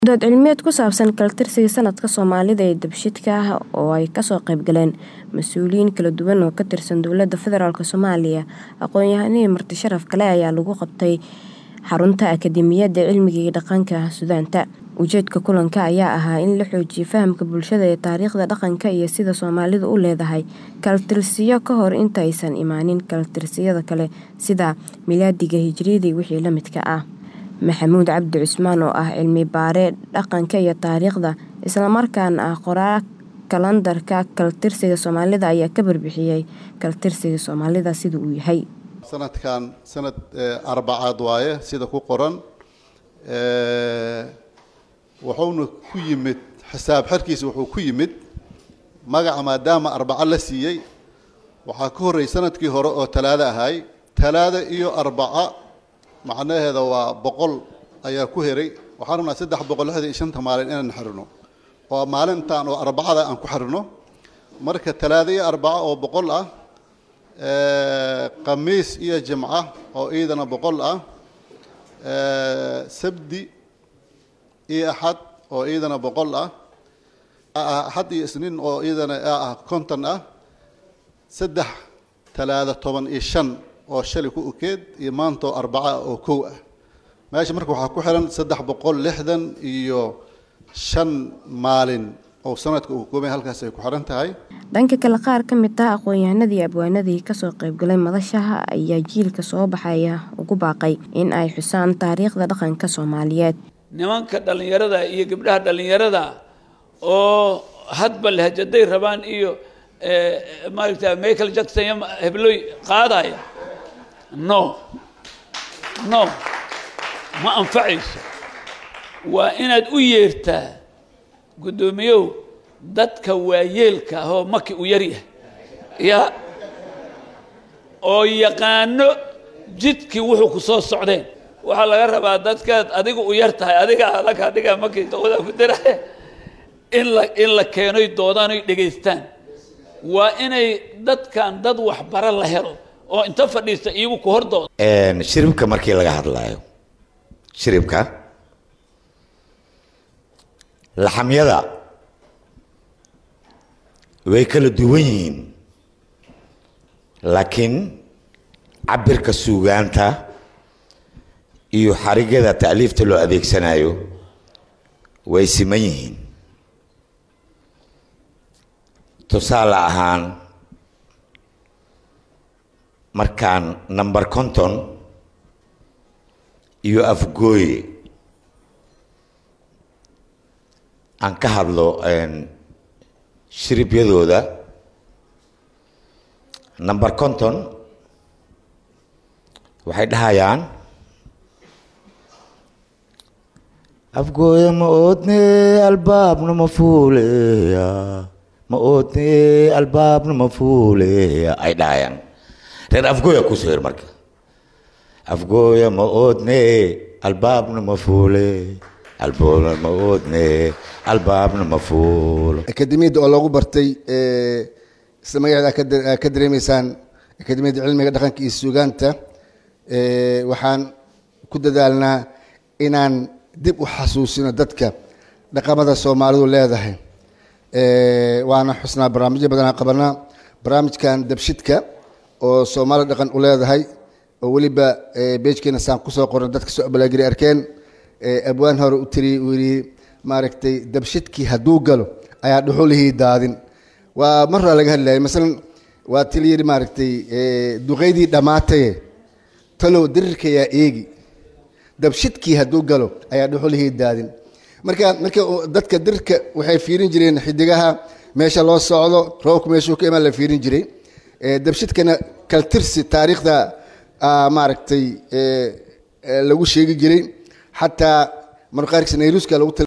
Dood cilmiyeed ku saabsan kala-tirsiga sanadka Soomaalida ee daba-shidka ah oo ay kasoo qayb galeen mas'uuliyiin kala duwan oo ka tirsan Dowladda Federaalk Soomaaliya, aqoon-yahano iyo marti sharaf kale ayaa lagu qabtay xarunta Akadeemiyadda Cilmiga iyo Dhaqanka Suudaanta. Ujeedka kulanka ayaa ahaa in la xoojiyo fahamka bulshada ee taariikhda, dhaqanka iyo sida Soomaalidu u leedahay kala-tirsiyo ka hor inta aysan imaanin kala-tirsiyada kale sida miilaadiga, hijriyada iyo wixii la midka ah. Maxamuud Cabdi Cusmaan oo ah cilmi-baare dhaqanka iyo taariikhda, isla markaana ah qoraa kalandarka kala-tirsiga Soomaalida ayaa ka warbixiyay kala-tirsiga Soomaalida sida uu yahay. sanadkan sanad arbacaad waaye sida ku qoran wuxuuna ku yimid xisaab xerkiisa wuxuu ku yimid magaca maadaama arbaco la siiyey waxaa ka horreeyay sanadkii hore oo talaado ahay talaado iyo arbaca macnaheeda waa boqol ayaa ku heray waxaan rabnaa saddex boqol lixdan iyo shanta maalin inaan xirino oo maalintan oo arbacada aan ku xirino marka talaado iyo arbaco oo boqol ah khamiis iyo jimca oo iidana boqol ah sabdi iyo axad oo iidana boqol ah axad iyo isniin oo iidana ah konton ah saddex talaado toban iyo shan oo shalay ku ukeed iyo maanta oo arbaca oo kow ah meesha marka waxaa ku xiran saddex boqol lixdan iyo shan maalin oo sanadka uu koobay halkaas ay ku xiran tahay dhanka kale qaar ka mid ah aqoon-yahanadii abwaanadii kasoo qaybgalay madashaha ayaa jiilka soo baxaya ugu baaqay in ay xusaan taariikhda dhaqanka Soomaaliyeed nimanka dhallinyarada iyo gabdhaha dhallinyarada oo hadba lahjaday rabaan iyo maaragta michael jackson iyo hebloy qaadaya no no ma anfacayso waa inaad u yeertaa guddoomiyow dadka waayeelka ah oo maki u yaryahay ya oo yaqaano jidkii wuxuu ku soo socdeen waxaa laga rabaa dadkaad adiga u yar tahay adiga alaka dhiga makii dawada ku dira in la in la keenoy doodaan oy dhegaystaan waa inay dadkan dad waxbaro la helo oo inta fadhiista iyagu ku hor dooda shiribka markii laga hadlaayo shiribka laxamyada way kala duwan yihiin laakiin cabirka suugaanta iyo xarigyada taaliifta loo adeegsanayo way siman yihiin tusaale ahaan markaan number conton iyo afgooye aan ka hadlo shiribyadooda number conton waxay dhahayaan afgooya ma oodne albaabna ma fuuleya ma oodne albaabna ma fuuleya ay dhahayaan reer afgooya kusoo her marka afgooya ma oodne albaabna ma fuule albaabna ma oodne albaabna ma fuulo akademiyadda oo loogu bartay isla magaceeda aa ka dareemaysaan akademiyadda cilmiga dhaqanka iyo suugaanta waxaan ku dadaalnaa inaan dib u xasuusino dadka dhaqamada soomaalidu leedahay waana xusnaa barnaamijyo badanaa qabanaa barnaamijkan dabshidka oo soomaali dhaqan u leedahay oo weliba beejkeena saan kusoo qorna dadka soo abalaagiri arkeen abwaan hore u tiri uu yidhi maaragtay dabshidkii hadduu galo ayaa dhuxulihii daadin waa maraa laga hadlayay masalan waa tili yidhi maaragtay duqeydii dhammaataye talow dirirkayaa eegi dabshidkii hadduu galo ayaa dhuxulihii daadin marka marka dadka dirirka waxay fiirin jireen xidigaha meesha loo socdo roobku meeshuu ka imaan la fiirin jiray dabshidkana kaltirsi taariikhda maaragtay lagu sheegi jiray xataa marqaarkiisa nayruuska lagu